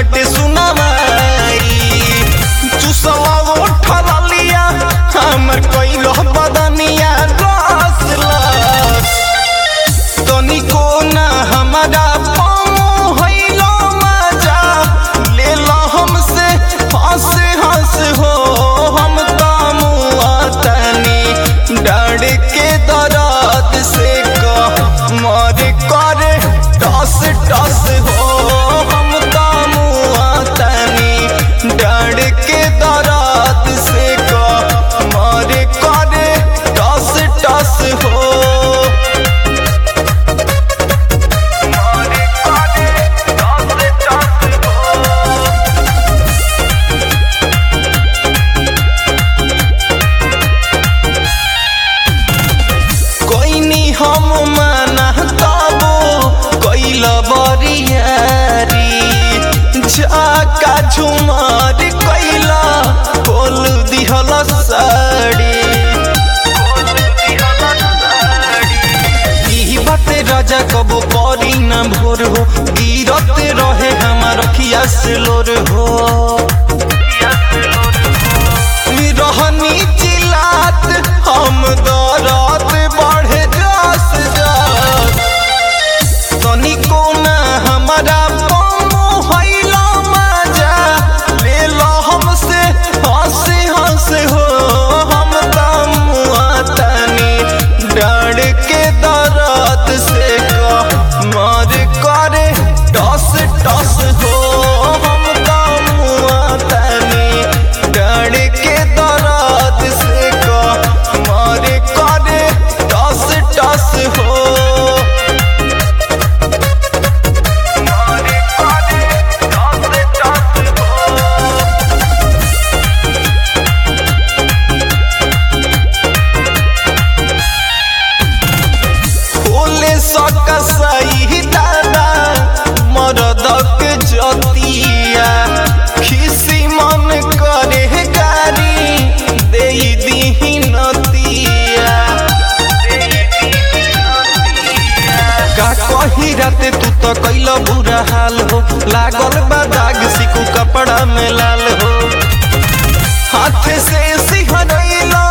बाटे सुनावाई चुसवा उठल लिया हमर कइलो बदनिया रसलस तनिको ना हमारा पाँव होइलो मजा लेला हमसे हंस हंस हो हम कामुआ तनी डर के दर्द से कह मर करे टस टस हो हम कामुआ तनी डर के दर्द से कह मर करे टस टस हो कोई नी हम माना तबो कैल बरियारी झाका झुमार कैला बोल दिहल साड़ी ई बाते राजा कबो करी ना भोर हो गिरत रहे हमार अखिया से लोर हो रहनी चिलात हम दरद बढ़े जस जस तनिको ना हमारा पमो होइला मजा लेला हमसे हंस हंस हो हम तमुआ तनी डर के दर्द से कह मर करे टस टस हो हम तमुआ तनी डर के दर्द से कह मर करे टस टस हो बोले सकसई दादा मरदक जतिया खिसी मन करे गारी दे दीही नतिया का कही राते तू तो कैल बुरा हाल हो लागल बा दाग सिकू कपड़ा में लाल हो हाथ से सिहरैला